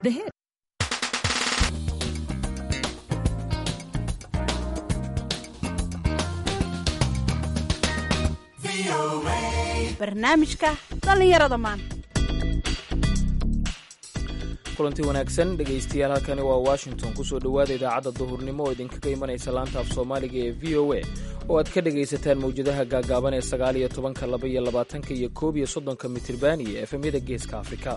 The hit. barnaamijka dhallinyarada maanta kulanti wanaagsan dhegaystayaal halkani waa washington kusoo dhowaada idaacadda duhurnimo oo idinkaga imanaysa laanta af soomaaliga ee v o a oo aad ka dhegaysataan mawjadaha gaagaaban ee sagaal iyo tobanka laba iyo labaatanka iyo koob iyo soddonka mitirban iyo efemyada geeska afrika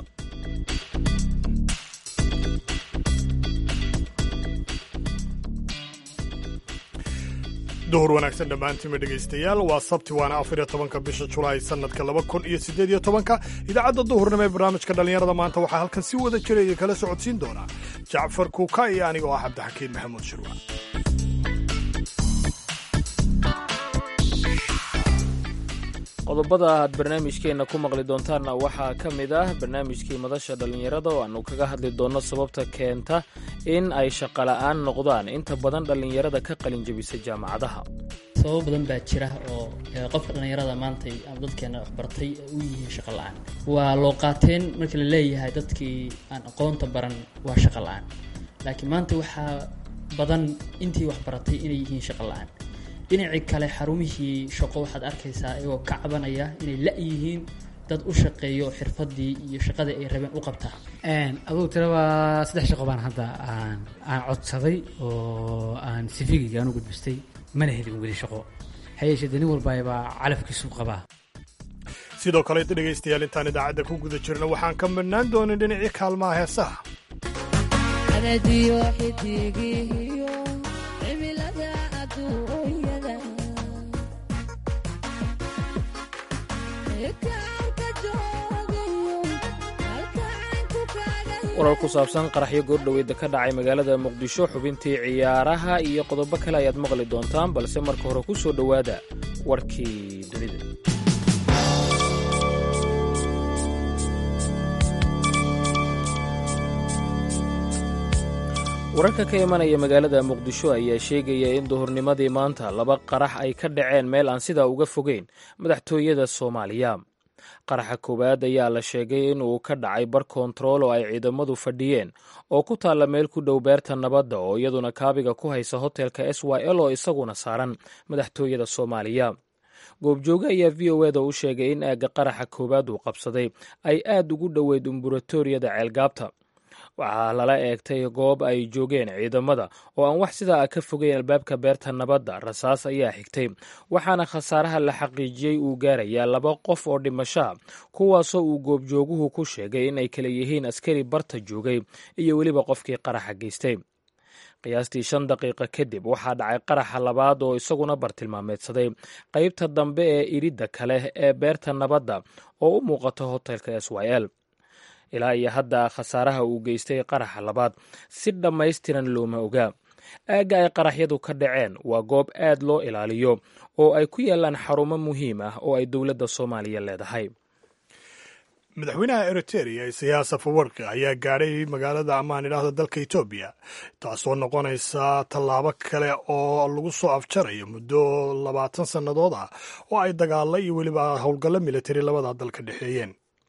duhur wanaagsan dhammaantiinma dhegaystayaal waa sabti waana afar iyo tobanka bisha julaay sannadka laba kun iyo siddeed iyo tobanka idaacadda duhurnimo ee barnaamijka dhallinyarada maanta waxaa halkan si wada jira iyo kala socodsiin doonaa jacfar kuuka iyo aniga oo ah cabdixakiin maxamuud shirwa qodobada aad barnaamijkeenna ku maqli doontaanna waxaa ka mid ah barnaamijkii madasha dhallinyarada oo aanu kaga hadli doonno sababta keenta in ay shaqola'aan noqdaan inta badan dhallinyarada ka qalinjabisa jaamacadaha sababo badan baa jira oo qofka dhallinyarada maanta ama dadkeena waxbartay u yihiin shaqo la-aan waa loo qaateen marka la leeyahay dadkii aan aqoonta baran waa shaqo la-aan laakiin maanta waxaa badan intii waxbaratay inay yihiin shaqo la-aan dhinacii kale xarumihii shaqo waxaad arkaysaa iyagoo ka cabanaya inay la-yihiin dad u shaqeeyo xirfadii iyo shaqadii ay rabeen u qabtaa adugu tira waa saddex shaqo baan hadda aan aan codsaday oo aan sifigayga aan u gudbistay mana helin weli shaqo hayeeshee de nin walbaabaa calafkiisu qabaa sidoo kale dhegaystayaal intaan idaacadda ku guda jirna waxaan ka midhnaan doonin dhinacii kaalmaha heesaha warar ku saabsan qaraxyo goordhoweeda ka dhacay magaalada muqdisho xubintii ciyaaraha iyo qodobo kale ayaad maqli doontaan balse marka hore ku soo dhowaada warkii dunida wararka ka imanaya magaalada muqdisho ayaa sheegaya in duhurnimadii maanta laba qarax ay ka dhaceen meel aan sidaa uga fogeyn madaxtooyada soomaaliya qaraxa koowaad ayaa la sheegay in uu ka dhacay bar kontarool oo ay ciidamadu fadhiyeen oo ku taalla meel ku dhow beerta nabadda oo iyaduna kaabiga ku haysa hotelka s y l oo isaguna saaran madaxtooyada soomaaliya goobjooge ayaa v o eda u sheegay in aagga qaraxa koowaad uu qabsaday ay aad ugu dhoweyd umburatoriyada ceelgaabta waxaa lala eegtay goob ay joogeen ciidamada oo aan wax sidaa ah ka fogeyn albaabka beerta nabadda rasaas ayaa xigtay waxaana khasaaraha la xaqiijiyey uu gaarayaa laba qof oo dhimashaa kuwaasoo uu goobjooguhu ku sheegay in ay kala yihiin askari barta joogay iyo weliba qofkii qaraxa geystay qiyaastii shan daqiiqa kadib waxaa dhacay qaraxa labaad oo isaguna bartilmaameedsaday qaybta dambe ee iridda kale ee beerta nabadda oo u muuqata hotelka s y l ilaa iyo hadda khasaaraha uu geystay qaraxa labaad si dhammaystiran looma ogaa aagga ay qaraxyadu ka dhaceen waa goob aad loo ilaaliyo oo ay ku yaalaan xarumo muhiim ah oo ay dowladda soomaaliya leedahay madaxweynaha eriteria isayaas afawarka ayaa gaadhay magaalada ammaan idhaahda dalka etoobiya taasoo noqonaysa tallaabo kale oo lagu soo afjarayo muddo labaatan sannadood ah oo ay dagaalla iyo weliba howlgallo militari labada dal ka dhexeeyeen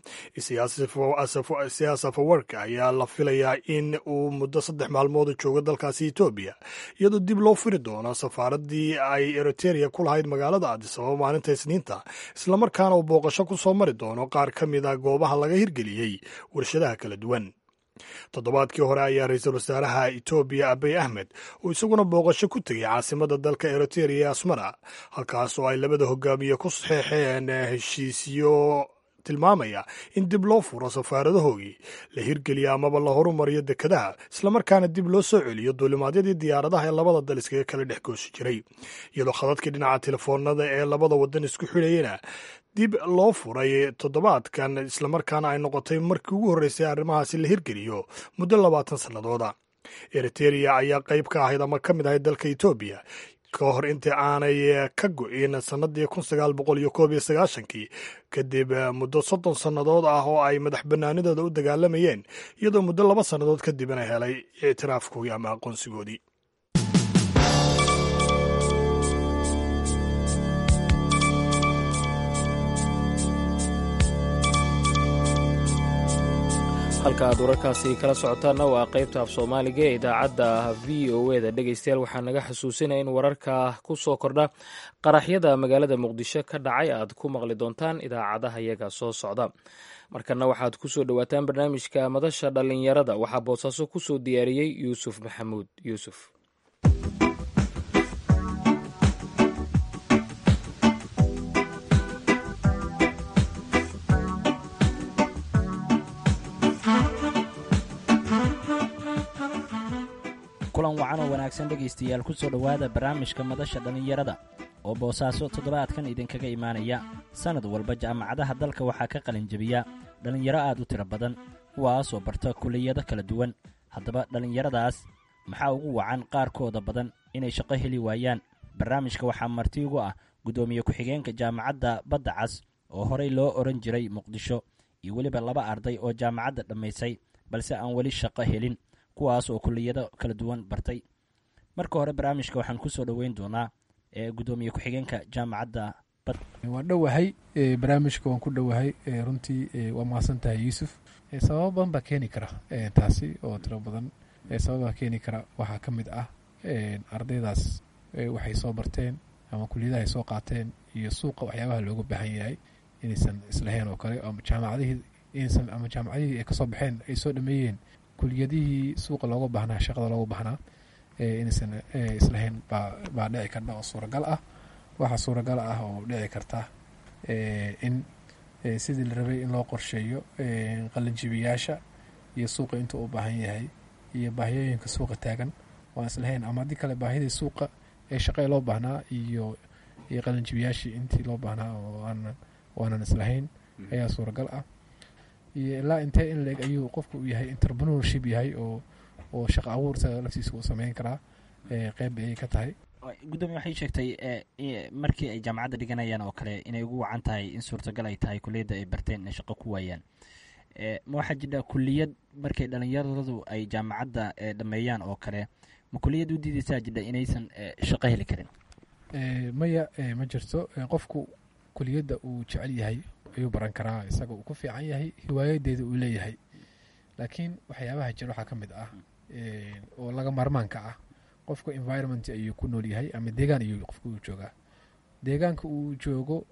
siyaas afawarka ayaa la filayaa in uu muddo saddex maalmooda joogo dalkaasi etoobiya iyadoo dib loo firi doono safaaraddii ay eriteria ku lahayd magaalada adisababa maalinta isniinta islamarkaana uu booqasho ku soo mari doono qaar ka mid a goobaha laga hirgeliyey warshadaha kala duwan toddobaadkii hore ayaa ra-iisul wasaaraha etoobiya abiy ahmed uu isaguna booqasho ku tegay caasimada dalka eriteria ee asmara halkaas oo ay labada hogaamiye ku saxeexeen heshiisyo tilmaamaya in dib loo furo safaaradahoogii la hirgeliyo amaba la horumariyo dekedaha islamarkaana dib loo soo celiyo duulimaadyadii diyaaradaha ee labada dal iskaga kala dhex goosi jiray iyadoo khadadkii dhinaca telefoonada ee labada wadan isku xidhayana dib loo furay toddobaadkan islamarkaana ay noqotay markii ugu horreysay arrimahaasi la hirgeliyo muddo labaatan sannadooda eriteria ayaa qayb ka ahayd ama ka mid ahayd dalka etoobiya ka hor intii aanay ka go-in sannadii kun sagaal boqol iyo koob iyo sagaashankii kadib muddo soddon sannadood ah oo ay madax bannaanidooda u dagaalamayeen iyadoo muddo laba sannadood kadibna helay ictiraafkoodii ama aqoonsigoodii halka aad wararkaasi kala socotaanna waa qaybta af soomaaliga ee idaacadda v o e da dhegeystayaal waxaa naga xusuusinaya in wararka ku soo kordha qaraxyada magaalada muqdisho ka dhacay aad ku maqli doontaan idaacadaha yaga soo socda markana waxaad ku soo dhowaataan barnaamijka madasha dhallinyarada waxaa boosaaso ku soo diyaariyey yuusuf maxamuud yuusuf kulan wacan oo wanaagsan dhegaystayaal ku soo dhowaada barnaamijka madasha dhallinyarada oo boosaaso toddobaadkan idinkaga imaanaya sannad walba jaamacadaha dalka waxaa ka qalinjebiya dhallinyaro aad u tiro badan kuwaasoo barta kuliyado kala duwan haddaba dhallinyaradaas maxaa ugu wacan qaarkooda badan inay shaqo heli waayaan barnaamijka waxaa marti ugu ah guddoomiye ku-xigeenka jaamacadda badda cas oo horey loo odhan jiray muqdisho iyo weliba laba arday oo jaamacadda dhammaysay balse aan weli shaqo helin kuwaas oo kuliyado kala duwan bartay marka hore barnaamijka waxaan ku soo dhoweyn doonaa gudoomiye ku-xigeenka jaamacadda bad waan dhowahay barnaamijka waan ku dhowahay runtii waa mahadsan tahay yuusuf sababo badan baa keeni kara taasi oo tiro badan sababaa keeni kara waxaa ka mid ah ardaydaas waxay soo barteen ama kuliyadaha ay soo qaateen iyo suuqa waxyaabaha looga baahan yahay inaysan islahayn oo kale ama jaamacadihii inaysan ama jaamacadihii ay kasoo baxeen ay soo dhameeyeen kuliyadihii suuqa looga baahnaa shaqada looga baahnaa inaysan islahayn baa baa dhici karta oo suuragal ah waxaa suuragal ah oo dhici karta in sidii la rabay in loo qorsheeyo qalinjibiyaasha iyo suuqa intuu u baahan yahay iyo baahiyooyinka suuqa taagan waan islahayn ama haddii kale baahidii suuqa ee shaqee loo baahnaa iyo iyo qalinjibiyaashii intii loo baahnaa oo aanan waanan islahayn ayaa suuragal ah iyo ilaa intee in leeg ayuu qofku u yahay interpreneurship yahay oo oo shaqo abuurta laftiisa uu sameyn karaa qeyb ayay ka tahay gudoomiye waxay sheegtay markii ay jaamacadda dhiganayaan oo kale inay ugu wacan tahay in suurtagal ay tahay kuliyadda ay barteen inay shaqo ku waayaan ma waxaa jira kuliyad markay dhalinyaradu ay jaamacadda dhameeyaan oo kale ma kuliyad u diidaysaa jidha inaysan shaqo heli karin maya ma jirto qofku kuliyadda uu jecel yahay ayuu baran karaa isaga uu ku fiican yahay hiwaayadeeda uu leeyahay laakiin waxyaabaha jira waxaa ka mid ah oo laga maarmaanka ah qofka environment ayuu ku nool yahay ama deegaan ayuu qofku uu joogaa deegaanka uu joogo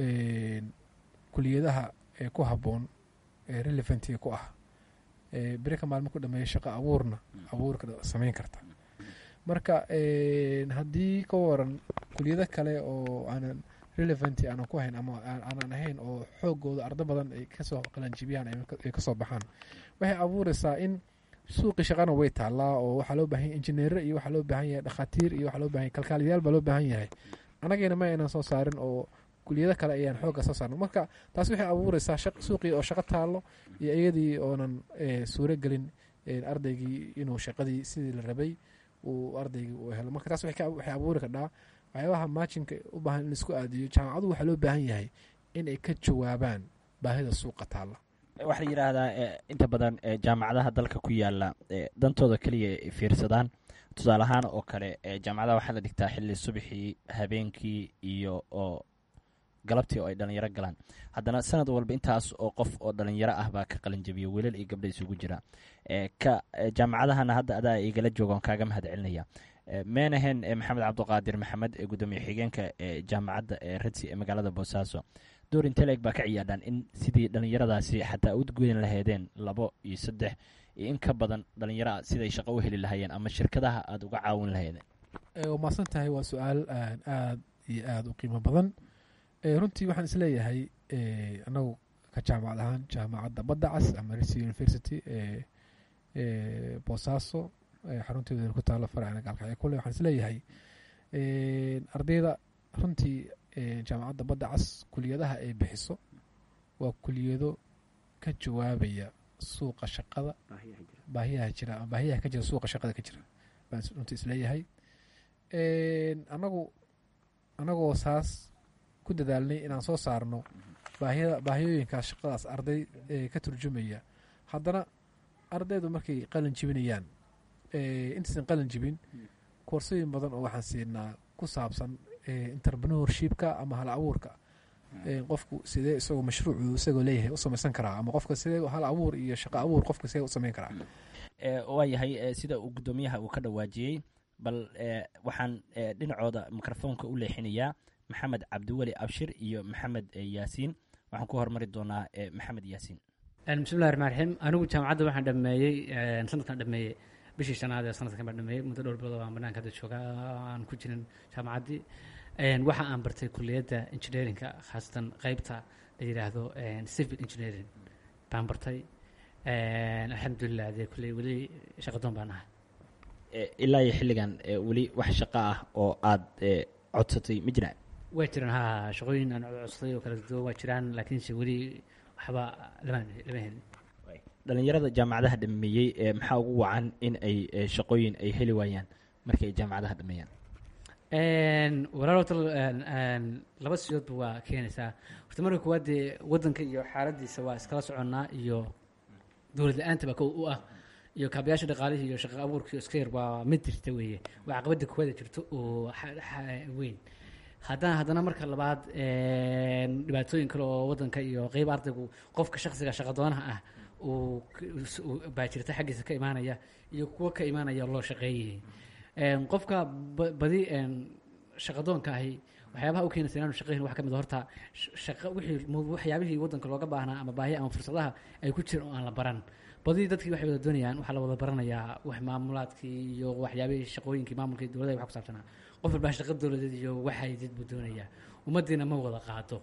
kuliyadaha ku habboon relevantga ku ah berika maalmo ku dhameeya shaqo abuurna abuurka sameyn karta marka haddii ka waran kuliyado kale oo aanan relevant aanan ku hayn ama aanan ahayn oo xoogooda ardo badan ay kasoo qalanjibiyaan ay kasoo baxaan waxay abuureysaa in suuqii shaqana way taallaa oo waxaa loo bahan yahy injineero iyo waxaa loo baahan yahay dhakhaatiir iyo waxaa loo bahan yahy kalkaaliyaal baa loo baahan yahay anagayna ma aynan soo saarin oo kuliyado kale ayaan xoogga soo saarno marka taas waxay abuureysaa suuqii oo shaqo taallo iyo iyadii oonan suuro gelin ardaygii inuu shaqadii sidii la rabay uu ardaygii uu helo marka taas waxay abuuri kardhaa waxyaabaha maajinka u baahan in laisku aadiyo jaamacadu waxaa loo baahan yahay in ay ka jawaabaan baahida suuqa taalla waxaa la yidhaahdaa inta badan jaamacadaha dalka ku yaala dantooda keliya ay fiirsadaan tusaale ahaan oo kale jaamacadaha waxaa la dhigtaa xilli subaxii habeenkii iyo oo galabtii oo ay dhalinyaro galaan haddana sanad walba intaas oo qof oo dhalinyaro ah baa ka qalinjabiya wiilal iyo gabdha isugu jira ka jaamacadahana hadda adaa igala joogaan kaaga mahad celinaya meenahen maxamed cabdiqaadir maxamed ee gudoomiye xigeenka ee jaamacadda ee redsi ee magaalada boosaaso door inteleg baa ka ciyaadhaan in sidii dhalinyaradaasi xataa u gudan laheedeen labo iyo saddex iyo in ka badan dhalinyaraa siday shaqo u heli lahaayeen ama shirkadaha aada uga caawin laheedeen waa mahadsan tahay waa su-aal aada iyo aada u qiimo badan runtii waxaan isleeyahay anagu ka jaamacad ahaan jaamacadda badda cas ama resi university ee boosaaso xarunteeda ku taalo farcana gaalkacyo kule waxaan isleeyahay ardayda runtii jaamacadda badda cas kuliyadaha ay bixiso waa kuliyado ka jawaabaya suuqa shaqada baahiyaha jira ama baahiyaha ka jira suuqa shaqada ka jira baan runtii isleeyahay anagu anagoo saas ku dadaalnay inaan soo saarno baahiyada baahiyooyinkaas shaqadaas arday ka turjumaya haddana ardaydu markay qalin jibinayaan intaysan qalin jibin koorsooyin badan oo waxaan siinaa ku saabsan interpreneurshipka ama hal abuurka qofku sidee isagoo mashruucu isagoo leeyahay u samaysan karaa ama qofka sidee hal abuur iyo shaqo abuur qofka sidee u samayn karaa waayahay sida uu guddoomiyaha uu ka dhawaajiyey bal waxaan dhinacooda mikrofoonka u leexinayaa maxamed cabdiweli abshir iyo maxamed yaasiin waxaan ku hormari doonaa maxamed yaasiin bismillahi raxmaan raxiim anigu jaamacadda waxaan dhameeyey sanadkan dhameeyey bishii shanaad ee sanadkan baan dhameeyey muddo dhowr bilood aan banaanka hadda jooga aan ku jirin jaamacaddii waxa aan bartay kuliyadda engineeringa khaasatan qeybta la yidhaahdo civil engineering baan bartay alxamdulilah dee kulley weli shaqadoon baan ahay ilaa iyo xilligan weli wax shaqo ah oo aada codsatay ma jiraan waa jiraan ha shaqooyin aan codsaday oo kala duwan waa jiraan laakiinse weli waxba lama lama helin dhalinyarada jaamacadaha dhameeyey maxaa ugu wacan in ay shaqooyin ay heli waayaan markay jaamacadaha dhameeyaan walaal horta laba sidoodba waa keenaysaa horta marka kuwaad dee waddanka iyo xaaladiisa waa iskala soconnaa iyo dowlad la-aanta baa kow u ah iyo kaabayaasha dhaqaalihii iyo shaqa abuurkii iska yar waa mid jirta weeye waa caqabadda kuwaada jirto oo weyn haddana haddana marka labaad dhibaatooyin kale oo waddanka iyo qeyb ardaygu qofka shaksiga shaqadoonaha ah uu baa jirta xaggiisa ka imaanaya iyo kuwo ka imaanaya loo shaqeeyay qofka badi shaqadoonka ahi waxyaabaha u keenaysa inaanu shaqeyn wax ka mid horta shaqa wixii waxyaabihii waddanka looga baahnaa ama baahi ama fursadaha ay ku jiraan oo aan la baran badi dadkii waxay wada doonayaan waxaa la wada baranayaa wax maamulaadkii iyo waxyaabihii shaqooyinkii maamulkii dowladda wax ku saabsanaa qof walbaa shaqa dowladeed iyo waxay did buu doonayaa ummaddiina ma wada qaado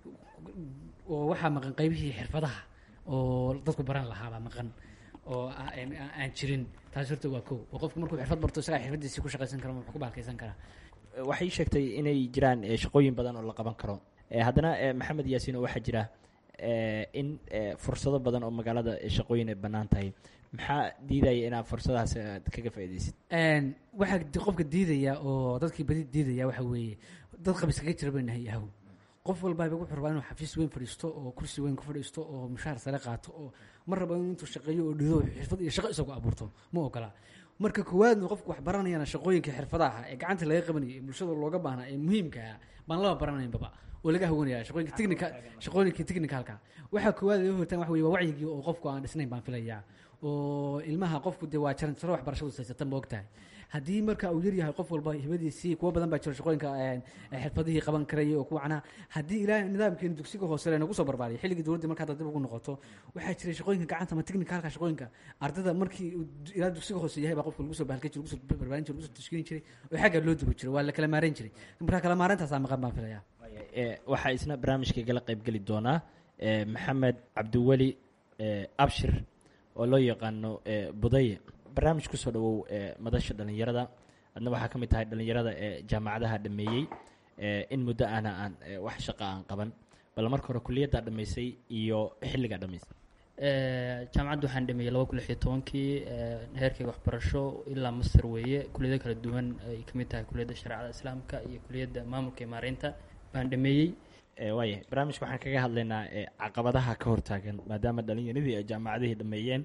oo waxaa maqan qaybihii xirfadaha oo dadku baran lahaabaa maqan oo aan jirin taas horta waa kow oo qofku markuu xirfad barto isagaa xirfadiisii ku shaqaysan kara wax ku baalkaysan karaa waxay sheegtay inay jiraan shaqooyin badan oo la qaban karo haddana maxamed yaasiin oo waxaa jira in fursado badan oo magaalada shaqooyin ay bannaan tahay maxaa diidaya inaad fursadahaas aad kaga faaidaysid waxaa qofka diidaya oo dadkii badi diidaya waxa weeye dad qabis kaga jira bay nahay yahow qof walbaaba wuxuu rabaa inuu xafiis weyn fadhiisto oo kursi weyn ku fadhiisto oo mushaar sare qaato oo ma rabo intuu shaqeeyo oo dhido xirfad iyo shaqo isagu abuurto ma ogola marka koowaadna qofku wax baranayana shaqooyinka xirfadaha ee gacanta laga qabanayay ee bulshada looga baahnaa ee muhiimkaa baan laba baranaynbaba oo laga hawanaya shaqooyinka technica shaqooyinka technicalka waxaa koowaad laga hortaan waxa weye waa wacyigii oo qofku aan dhisnayn baan filayaa oo ilmaha qofku dee waa jaransaro waxbarashadu saysatan ma ogtahay haddii marka uu yaryahay qof walba hibadiisii kuwo badan baa jiro shaqooyinka xirfadihii qaban karayay oo kuwacna haddii ilaa nidaamkeeni dugsiga hoose lanagu soo barbaariyay xilligii dowladda marka hadda dib ugu noqoto waxaa jiray shaqooyinka gacanta ama technicalka shaqooyinka ardada markii ilaa dugsiga hoose yahay baa qofka lagu soo bahalkan jiray lagu soo barbaarin jiray lagu soo tashkiilin jiray oo xagga loo dubo jiray waa la kala maareyn jiray marka kala maareyntaasaa maqan baan filayaa waxaa isna barnaamijkaygala qaybgeli doonaa maxamed cabdiweli abshir oo loo yaqaano budaye barnaamij kusoo dhawow madasha dhallinyarada adna waxaa ka mid tahay dhallinyarada ee jaamacadaha dhameeyey in muddo ana aan wax shaqa aan qaban bal marka hore kuliyaddaa dhammaysay iyo xilligaa dhammaysay jaamacadda waxaan dhameeyey laba kun lix iyo tobankii heerkayga waxbarasho ilaa master weeye kuliyado kala duwan ay ka mid tahay kuliyadda shareecada islaamka iyo kuliyadda maamulka iyo maareynta baan dhameeyey waaya barnaamijka waxaan kaga hadlaynaa caqabadaha ka hortaagan maadaama dhalinyaradii ay jaamacadihii dhameeyeen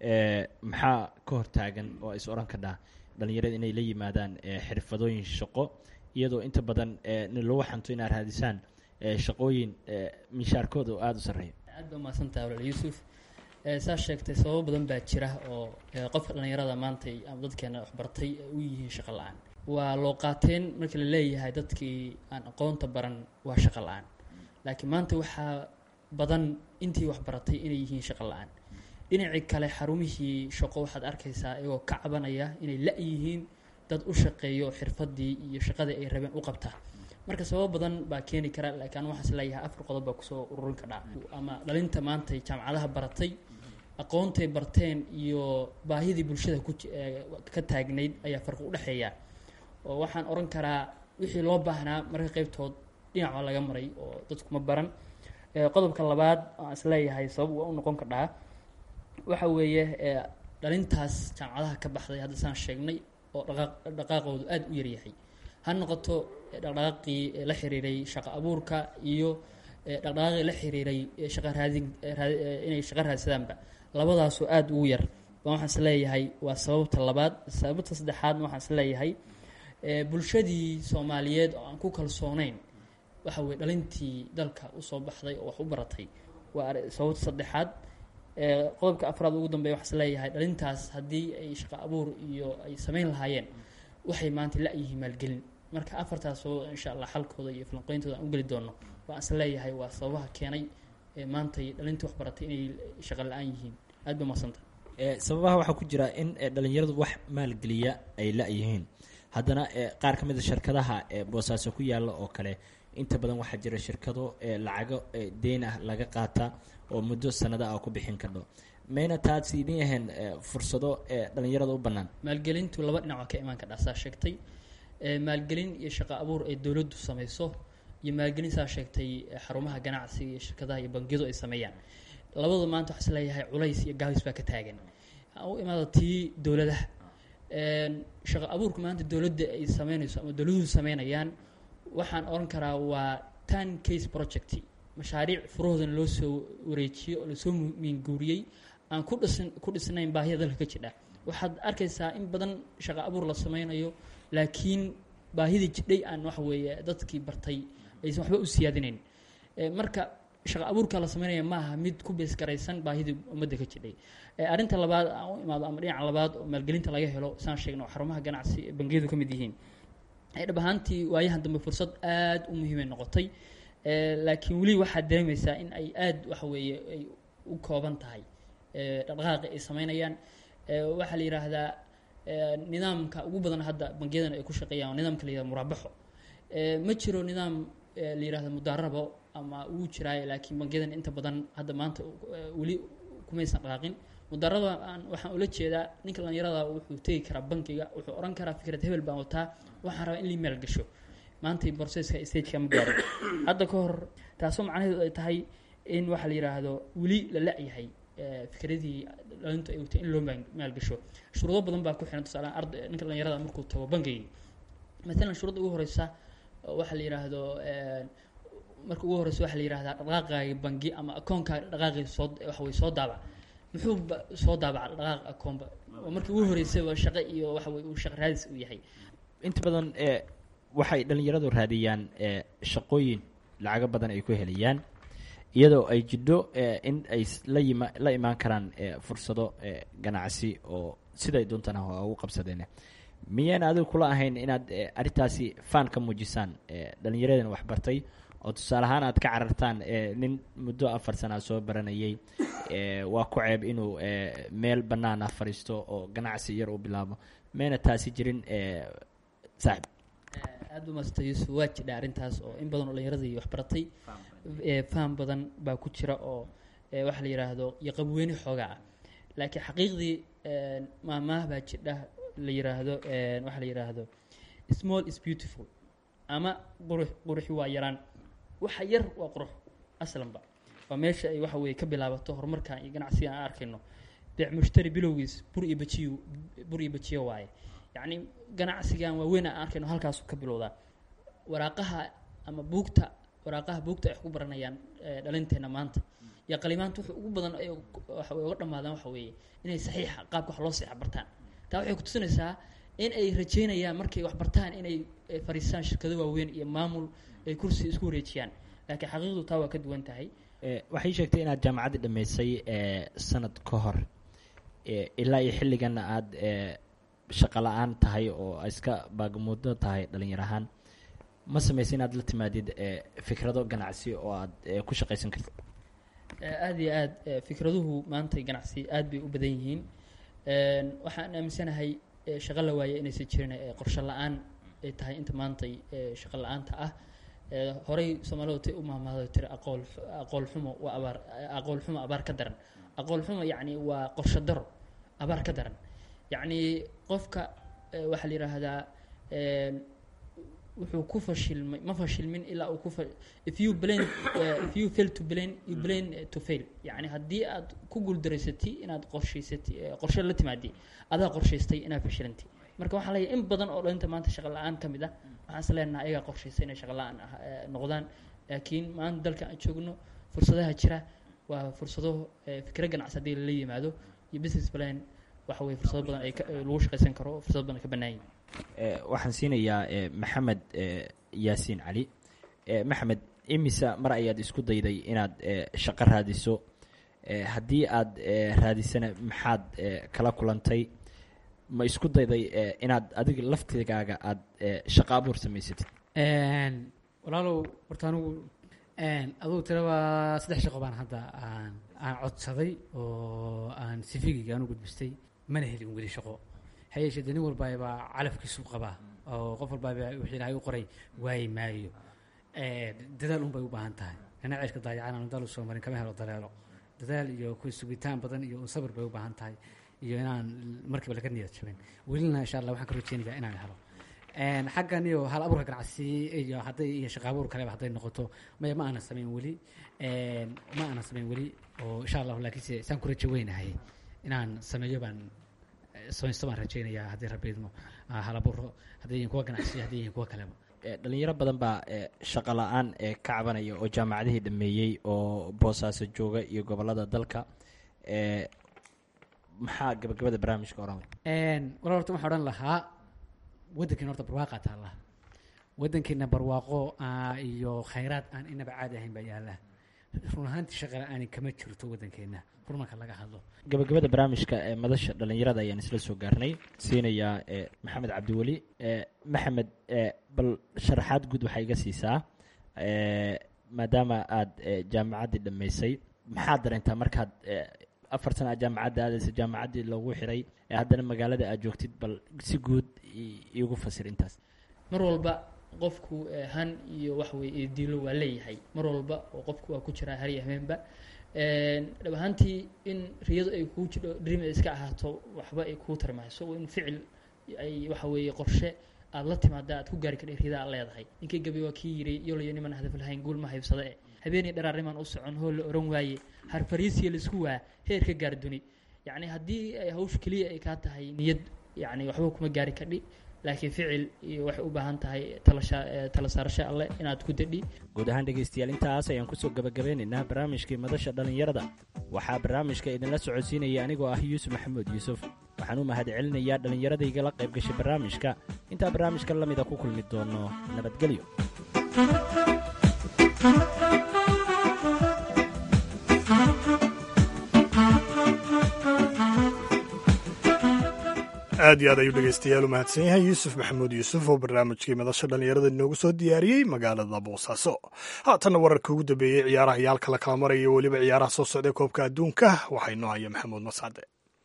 maxaa ka hortaagan oo is odhan kadhaa dhalinyarada inay la yimaadaan xirfadooyin shaqo iyadoo inta badan lagu xanto inaad raadisaan shaqooyin mishaarkooda oo aada u sarreeya aad baa mahadsantaha walaal yuusuf saa sheegtay sababo badan baa jira oo qofka dhallinyarada maanta ama dadkeena waxbartay u yihiin shaqo la-aan waa loo qaateen markii la leeyahay dadkii aan aqoonta baran waa shaqo la-aan laakiin maanta waxaa badan intii waxbaratay inay yihiin shaqo la-aan dhinacii kale xarumihii shaqo waxaad arkaysaa iyagoo ka cabanaya inay la-yihiin dad u shaqeeyo xirfadii iyo shaqadii ay rabeen u qabta marka sababo badan baa keeni kara laakiin anu waxaas leeyahay afar qodob baa kusoo ururin kadhaa ama dhalinta maantay jaamacadaha baratay aqoontay barteen iyo baahidii bulshada ku ka taagnayd ayaa farqi u dhexeeya oo waxaan oran karaa wixii loo baahnaa marka qeybtood dhinac waa laga maray oo dadkuma baran qodobka labaad aan is leeyahay sabab waa u noqon kadhaa waxa weeye dhalintaas jaamacadaha ka baxday hadda saan sheegnay oo dhaqaaq dhaqaaqoodu aada u yaryahay ha noqoto dhaqdhaqaaqii la xiriiray shaqo abuurka iyo dhaqdhaqaaqii la xiriiray shaqa raadin inay shaqo raadsadaanba labadaasoo aada ugu yar baan waxaan is leeyahay waa sababta labaad sababta saddexaadna waxaan is leeyahay bulshadii soomaaliyeed oo aan ku kalsooneyn waxa weye dhalintii dalka usoo baxday oo wax u baratay waa sababta saddexaad qodobka afraad ugu dambeya waxaas leeyahay dhalintaas haddii ay shaqo abuur iyo ay sameyn lahaayeen waxay maanta la-yihiin maalgelin marka afartaas oo insha allah xalkooda iyo falanqeyntooda aan u geli doono waan is leeyahay waa sababaha keenay maantay dhalintii wax baratay inay shaqo la-aan yihiin aad ba madsanta sababaha waxaa ku jira in dhalinyaradu wax maalgeliya ay la-yihiin haddana qaar ka mid a shirkadaha boosaaso ku yaalla oo kale inta badan waxaa jira shirkado lacago deyn ah laga qaata oo muddo sanada ah ku bixin kardho mayna taasi idin ahayn fursado dhalinyarada u bannaan maalgelintu laba dhinac waa ka imaan kadhaa saa sheegtay maalgelin iyo shaqo abuur ay dowladdu samayso iyo maalgelin saa sheegtay xarumaha ganacsiga iyo shirkadaha iyo bangiyadu ay sameeyaan labadu maanta waxaa is leeyahay culays iyo gaabis baa ka taagan u imaada tii dowladaha shaqo abuurka maanta dowladda ay sameynayso ama dowladuhu sameynayaan waxaan oran karaa waa tan case project mashaariic furahoodan loo soo wareejiyey oo lasoo miinguuriyey aan ku dhisan ku dhisnayn baahida dalka ka jidha waxaad arkaysaa in badan shaqo abuur la sameynayo laakiin baahidii jidhay aan waxa weeye dadkii bartay aysan waxba u siyaadinayn marka shaqo abuurka la sameynaya maaha mid ku beesgaraysan baahidii ummadda ka jidhay arrinta labaad aan u imaado ama dhinaca labaad oo maalgelinta laga helo saan sheegno oo xarumaha ganacsi ee bangiyadu ka mid yihiin dhab ahaantii waayahan dambe fursad aad u muhiimay noqotay laakiin weli waxaad dareemaysaa in ay aad waxa weeye ay u kooban tahay dhaqdhaqaaqi ay sameynayaan waxaa la yidhaahdaa nidaamka ugu badan hadda bangiyadan ay ku shaqeeyaan waa nidaamka la yihahdo muraabaxo ma jiro nidaam la yihahdo mudaarabo ama uu jiraayo laakiin bangiyadan inta badan hadda maanta weli kumaysan dhaqaaqin mudaarada aan waxaan ula jeedaa ninka dhalinyarada wuxuu tegi karaa bankiga wuxuu oran karaa fikrad hebel baan wataa waxaan rabaa in lii meel gasho maantay borseska stageka ma gaaro hadda ka hor taasoo macnaheedu ay tahay in waxaa la yidhaahdo weli la la-yahay fikradii dhalintu ay watay in loo maalgasho shuruudo badan baa ku xiran tusaale arda ninka dhalinyarada markuu tago bankigii maalan shuruudda ugu horeysa waxaa la yidhaahdo marka ugu horeysa waxaa la yihahdaa dhaqaaqaagi bangi ama akoonkaaga dhaqaaqii soo waxawey soo daabac muxuu soo daabaca dhaqaaq akoonba oo markii ugu horeysayba shaqo iyo waxawey uu shaqo raadis uu yahay inta badan waxay dhalinyaradu raadiyaan shaqooyin lacago badan ay ku helayaan iyadoo ay jidho in ay la yima la imaan karaan fursado ganacsi oo siday doontana ugu qabsadeen miyaan adigu kula ahayn inaad arrintaasi faan ka muujisaan dhalinyaradan waxbartay oo tusaale ahaan aad ka carartaan nin muddo afar sanaa soo baranayay waa ku ceeb inuu meel bannaan ah fadhiisto oo ganacsi yar u bilaabo mayna taasi jirin saaxib aada u maasta yuusuf waa jidha arrintaas oo in badan oo dhalinyaradii waxbaratay faham badan baa ku jira oo waxaa la yidhaahdo iyo qabweyne xoogaa ah laakiin xaqiiqdii maamaah baa jidha la yiraahdo waxaa la yidhaahdo small is beautiful ama qurux quruxi waa yaraan waxa yar waa qurux aslanba waa meesha ay waxa weye ka bilaabato horumarkan iyo ganacsigan aan arkayno beec mushtari bilowgiis bur iyo bajiyo bur iyo bajiyo waaye yacni ganacsigan waaweyn aan arkayno halkaasu ka bilowdaa waraaqaha ama buugta waraaqaha buugta ay wax ku baranayaan dhalinteena maanta iyo qalimaanta wuxuu ugu badan ay waxa uga dhammaadaan waxa weeye inay saxiixa qaabka wax loo saxiixa bartaan taa waxay kutusinaysaa in ay rajeynayaan markay wax bartaan inay fariistaan shirkado waaweyn iyo maamul ay kursi isku wareejiyaan laakiin xaqiiqdu taa waa ka duwan tahay waxay sheegtay inaad jaamacaddii dhammaysay sanad ka hor ilaa iyo xilliganna aada shaqo la-aan tahay oo iska baagamuudo tahay dhalinyar ahaan ma samaysa inaad la timaadid fikrado ganacsi oo aad ku shaqaysan kartid aada iyo aad fikraduhu maanta ganacsi aad bay u badan yihiin waxaan aaminsanahay shaqo la waaye inaysan jirin qorshe la-aan ay tahay inta maantay shaqo la-aanta ah horey soomaalidu tay u maahmaado tiri aqool aqool xumo waa abaar aqool xumo abaar ka daran aqool xumo yacni waa qorshe daro abaar ka daran yacni qofka waxaa la yidhaahdaa wuxuu ku fashilmay ma fashilmin ilaa uu ku fa if you blame uh, if you fail to blame you blame uh, to fail yacni haddii aad ku guuldareysatay inaad qorshaysatay qorshe la timaadi adaa qorshaystay inaad fashilantay marka waxaa leeyahay in badan oo dhalinta maanta shaqa la-aan ka mid ah waxaan is leenaha ayagaa qorshaystay inay shaqa la-aan noqdaan laakiin maanta dalka aan joogno fursadaha jira waa fursado fikro ganacsi haddii lala yimaado iyo business plan waxa weye fursado badan ay lagu shaqaysan karo fursado badan ka bannaan yihin waxaan siinayaa maxamed yaasiin cali maxamed imisa mar ayaad isku dayday inaad shaqo raadiso haddii aad raadisana maxaad kala kulantay ma isku dayday inaad adiga laftigaaga aad shaqo abuur samaysatid walaalow horta anigu adugu tira waa saddex shaqo baan hadda aan aan codsaday oo aan sifigiga aan u gudbistay mana helin weli shaqo ha yeeshee de nin walbaabaa calafkiisu qabaa oo qof walbaaba wixii ilaahay u qoray waayi maayo dadaal un bay u baahan tahay nina ceeshka daayacaan aan daal u soo marin kama helo daleelo dadaal iyo ku sugitaan badan iyo un sabir bay u baahan tahay iyo inaan markiiba laga niyad jabin welina insha allah waxaan ka rajeynayaa inaan helo xaggan iyo hal abuurka ganacsi iyo hadday iyo shaqa abuur kaleba hadday noqoto maya ma aanan samayn weli ma aanan samayn weli oo insha allahu laakiinse saan ku rajo weynahay inaan sameeyo baan samaysto baan rajeynayaa haddii rabbi idmo hal abuuro hadday yihiin kuwa ganacsi hadday yihiin kuwa kaleba dhalinyaro badan baa shaqo la-aan ka cabanaya oo jaamacadihii dhameeyey oo boosaaso jooga iyo gobolada dalka maxaa gabagabada barnaamijka oran walaa horta waxaan odhan lahaa waddankiina horta barwaaqaa taalla waddankiina barwaaqo iyo khayraad aan inaba caadi ahayn baa yaalla run ahaantii shaqa la-aani kama jirto waddankeenna horumarka laga hadlo gabagabada barnaamijka ee madasha dhalinyarada ayaan isla soo gaarnay siinayaa maxamed cabdiweli maxamed bal sharaxaad guud waxaa iga siisaa maadaama aada jaamacaddii dhammaysay maxaad dareentaa markaad afar sana aad jaamacadda aadaysa jaamacaddii loogu xiray ee haddana magaalada aad joogtid bal si guud iigu fasir intaas mar walba qofku han iyo wax weye diilo waa leeyahay mar walba oo qofku waa ku jiraa har iyo habeenba dhab ahaantii in riyadu ay kuu jidho dream ay iska ahaato waxba ay kuu tarmayso in ficil ay waxa weeye qorshe aad la timaada aad ku gaari kadhay riyada aad leedahay ninkii gabi waa kii yiri yolayo niman hadaf lahayn guul ma haybsada e habeenii dharaarnimaan u socon hool la oran waaye harfariisiya laisku waa heer ka gaar duni yacni haddii ay hawsha keliya ay kaa tahay niyad yacni waxba kuma gaari kadhi laakiin ficil iyo waxay u baahan tahay talasha tala saarasho alleh inaad ku dadhi guud ahaan dhegaystayaal intaas ayaan kusoo gabagabeynaynaa barnaamijkii madasha dhallinyarada waxaa barnaamijka idinla socodsiinaya anigoo ah yuusuf maxamuud yuusuf waxaan u mahad celinayaa dhallinyaradayga la qayb gashay barnaamijka intaa barnaamijka la mida ku kulmi doono nabadgelyo aad iyo aad ayuu dhegeystayaal u mahadsan yahay yuusuf maxamuud yuusuf oo barnaamijkii madasha dhallinyarada inoogu soo diyaariyey magaalada boosaaso haatanna wararka ugu dambeeyey ciyaaraha iyo halka la kala maraya iyo weliba ciyaaraha soo socday koobka adduunka waxaa inoo haya maxamuud mascade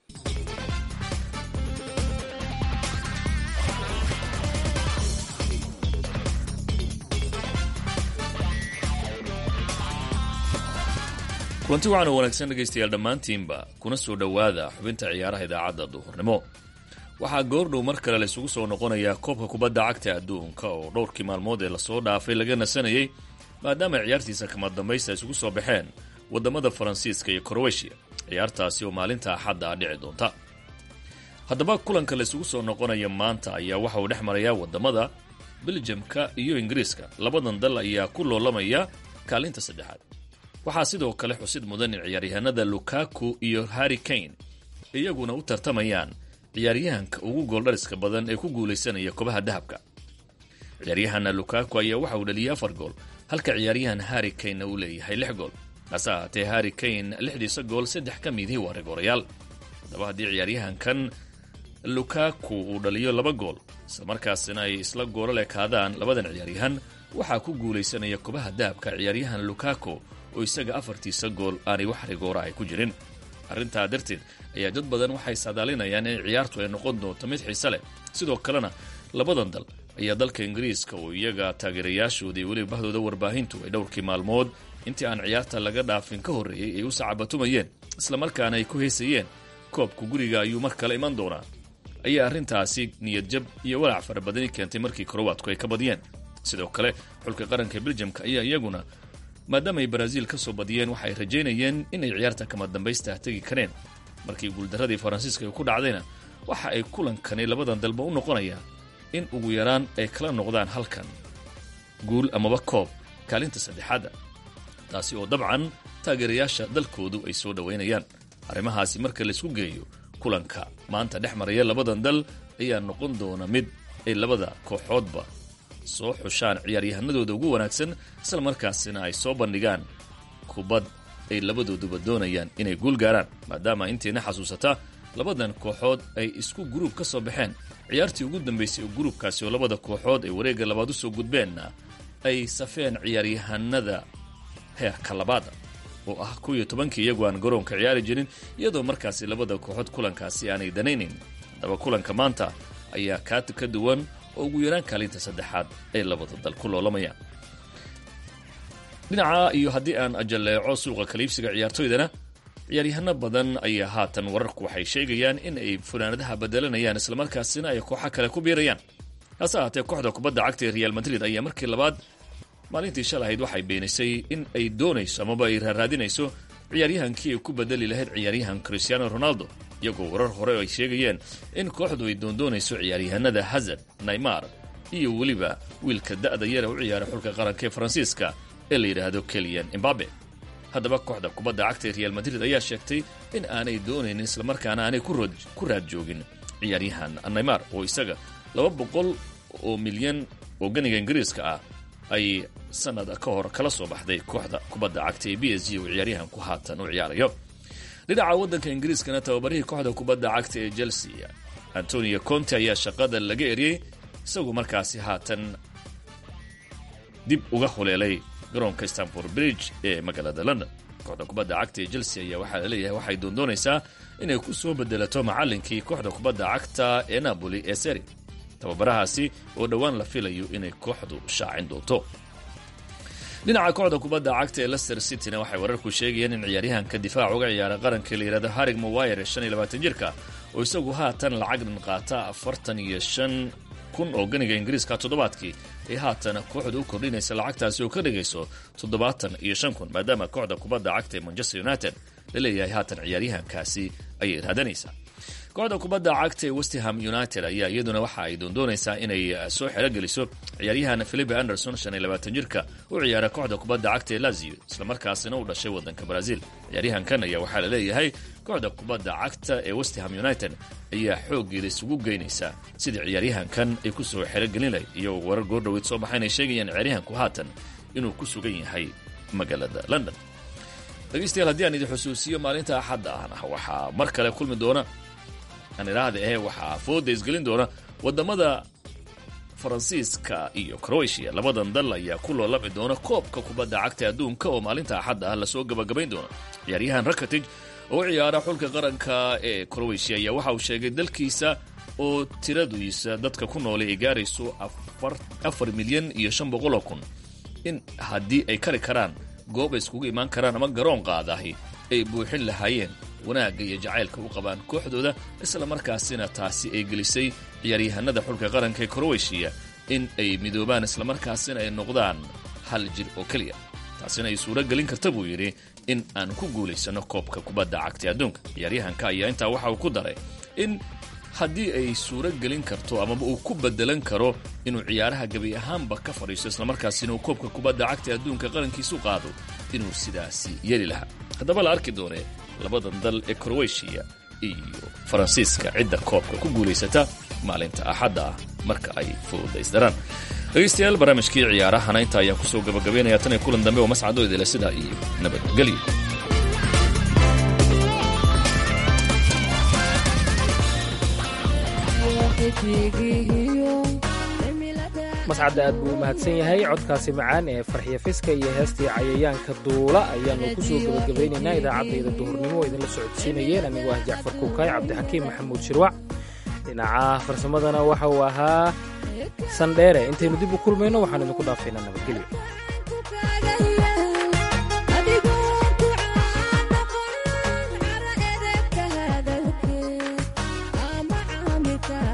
kulanti waxaana wanaagsan dhegaystayaal dhammaantiinba kuna soo dhowaada xubinta ciyaaraha idaacadda duhurnimo waxaa goordhow mar kale laysugu soo noqonayaa koobka kubadda cagta adduunka oo dhowrkii maalmood ee lasoo dhaafay laga nasanayey maadaama ciyaartiisa kama dambaysta isugu soo baxeen waddamada faransiiska iyo koroweshiya ciyaartaasi oo maalinta axadda ah dhici doonta haddaba kulanka laysugu soo noqonaya maanta ayaa waxa uu dhex marayaa waddamada beljamka iyo ingiriiska labadan dal ayaa ku loolamaya kaalinta saddexaad waxaa sidoo kale xusid mudan in ciyaaryahanada lukaku iyo harri kane iyaguna u tartamayaan ciyaaryahanka ugu gooldhariska badan ee ku guulaysanaya kobaha dahabka ciyaaryahana lukaku ayaa waxa uu dhaliyay afar gool halka ciyaaryahan harri kanena uu leeyahay lix gool hase ahaatee harri kane lixdiisa gool saddex ka midii waa rigoorayaal haddaba haddii ciyaaryahankan lukaku uu dhaliyo laba gool isla markaasina ay isla goolo lekaadaan labadan ciyaaryahan waxaa ku guulaysanaya kobaha dahabka ciyaaryahan lukaku oo isaga afartiisa gool aanay wax rigoora ay ku jirin arrintaa darteed ayaa dad badan waxay saadaalinayaan in ciyaartu ay noqon doonto mid xiise leh sidoo kalena labadan dal ayaa dalka ingiriiska oo iyaga taageerayaashooda iyo weliba bahdooda warbaahintu ay dhowrkii maalmood intii aan ciyaarta laga dhaafin ka horreeyey ay u sacabatumayeen islamarkaana ay ku heysayeen koobku guriga ayuu mar kale iman doonaa ayaa arrintaasi niyadjab iyo walaac fara badani keentay markii korowaadku ay ka badiyeen sidoo kale xulka qaranka beljamka ayaa iyaguna maadaama ay baraaziil ka soo badiyeen waxa ay rajaynayeen inay ciyaarta kama dambaysta tegi kareen markii guuldaradii faransiiska ay ku dhacdayna waxa ay kulankani labadan dalba u noqonayaan in ugu yaraan ay kala noqdaan halkan guul amaba koob kaalinta saddexaadda taasi oo dabcan taageerayaasha dalkoodu ay soo dhowaynayaan arrimahaasi marka laysku geeyo kulanka maanta dhex maraya labadan dal ayaa noqon doona mid ay labada kooxoodba soo xushaan ciyaaryahanadooda ugu wanaagsan isla markaasina ay soo bandhigaan kubad ay labadooduba doonayaan inay guul gaaraan maadaama intayna xasuusata labadan kooxood ay isku guruub ka soo baxeen ciyaartii ugu dambaysay oo guruubkaasi oo labada kooxood ay wareegga labaad u soo gudbeenna ay safeen ciyaaryahanada heerka labaada oo ah kuw iyo tobankii iyagu aan garoonka ciyaari jirin iyadoo markaasi labada kooxood kulankaasi aanay danaynayn haddaba kulanka maanta ayaa kaa ka duwan oo ugu yaraan kaalinta saddexaad ay labada dal ku loolamayaan dhinaca iyo haddii aan ajalleeco suuqa kaliibsiga ciyaartoydana ciyaaryahano badan ayaa haatan wararku waxay sheegayaan in ay funaanadaha bedelanayaan islamarkaasina ay kooxo kale ku biirayaan hase ahaatee kooxda kubadda cagta ee real madrid ayaa markii labaad maalintii shalahayd waxay beenisay in ay doonayso amaba ay raaraadinayso ciyaaryahankii ay ku bedeli lahayd ciyaaryahan cristiano ronaldo iyagoo warar hore ay sheegayeen in kooxdu ay doondoonayso ciyaaryahanada hazard naymar iyo weliba wiilka da'da yara u ciyaara xulka qaranka ee faransiiska ee la yidhaahdo keliyan imbabe haddaba kooxda kubadda cagta ee real madrid ayaa sheegtay in aanay doonaynin islamarkaana aanay ku raad joogin ciyaaryahan naymar oo isaga laba boqol oo milyan oo ganiga ingiriiska ah ay sanad ka hor kala soo baxday kooxda kubadda cagta ee b s g oo ciyaaryahanku haatan u ciyaarayo dhinaca waddanka ingiriiskana tababarihii kooxda kubadda cagta ee chelsea antonio conte ayaa shaqada laga eriyey isagu markaasi haatan dib uga huleelay garoonka stanford bridge ee magaalada london kooxda kubadda cagta ee chelsea ayaa waxaa la leeyahay waxay doondoonaysaa inay ku soo bedelato macallinkii kooxda kubadda cagta ee napoli ee seri tababarahaasi oo dhowaan la filayo inay kooxdu shaacin doonto dhinaca kooxda kubadda cagta ee lester cityna waxay wararku sheegayeen in ciyaaryahanka difaac uga ciyaara qaranka la yidhahdo harig mawire shan iyo labaatan jirka oo isagu haatan lacag dhan qaata afartan iyo shan kun oo ganiga ingiriiska toddobaadkii ay haatan kooxda u kordhinaysa lacagtaasi oo ka dhigayso toddobaatan iyo shan kun maadaama kooxda kubadda cagta ee manchester united la leeyahay haatan ciyaaryahankaasi ayay raadanaysaa kooxda kubadda cagta ee westham united ayaa iyaduna waxa ay doondoonaysaa inay soo xerogeliso ciyaaryahan philipe anderson shan iyo labaatan jirka u ciyaara kooxda kubadda cagta ee lazio islamarkaasina u dhashay waddanka brazil ciyaaryahankan ayaa waxaa la leeyahay kooxda kubadda cagta ee westham united ayaa xooggeeda isugu geynaysa sidii ciyaaryahankan ay ku soo xerogelin lahayd iyagoo warar goordhoweyd soo baxayn ay sheegayaan ciyaaryahanku haatan inuu ku sugan yahay magaalada london dhegeystayaal haddii aan idin xusuusiyo maalinta axadda ahna waxaa mar kale kulmi doona aan idhaahda ahe waxaa fooda isgelin doona wadamada faransiiska iyo croatia labadan dal ayaa ku loolami doona koobka kubadda cagta adduunka oo maalinta axadda ah lasoo gabagabayn doona ciyaaryahan rakatij oo u ciyaara xulka qaranka ee croatia ayaa waxa uu sheegay dalkiisa oo tiradiisa dadka ku noolay ay gaarayso afar milyan iyo shan boqoloo kun in haddii ay kari karaan goob ay iskugu imaan karaan ama garoon qaadahi ay buuxin lahaayeen wanaagga iyo jacaylka u qabaan kooxdooda isla markaasina taasi ay gelisay ciyaaryahanada xulka qaranka ee crowetiya in ay midoobaan islamarkaasina ay noqdaan hal jir oo keliya taasina ay suuro gelin karta buu yidhi in aan ku guulaysanno koobka kubadda cagta adduunka ciyaaryahanka ayaa intaa waxa uu ku daray in haddii ay suuro gelin karto amaba uu ku bedelan karo inuu ciyaaraha gebi ahaanba ka fadhiisto islamarkaasina uu koobka kubadda cagta adduunka qarankiisu qaado inuu sidaasi yeli lahaa haddaba la arki doonee labadan dal ee crowetiya iyo faransiiska cidda koobka ku guulaysata maalinta axadda ah marka ay fuudaysdaraan dhegaystayaal barnaamijkii ciyaarahana inta ayaan kusoo gabagabaynaya tan iyo kulan dambe oo mascado idile sidaa iyo nabadgelyo mascadda aad buu u mahadsan yahay codkaasi macaan ee farxiya fiska iyo heestii cayayaanka duula ayaannu ku soo gebagabaynaynaa idaacaddayda duhurnimo oo idinla socodsiinayeen anigoo ah jacfar kuukay cabdixakiim maxamuud shirwac dhinaca farsamadana waxa uu ahaa sandheere intaynu dib u kulmayno waxaan idinku dhaafaynaa nabadgelyo Thank you.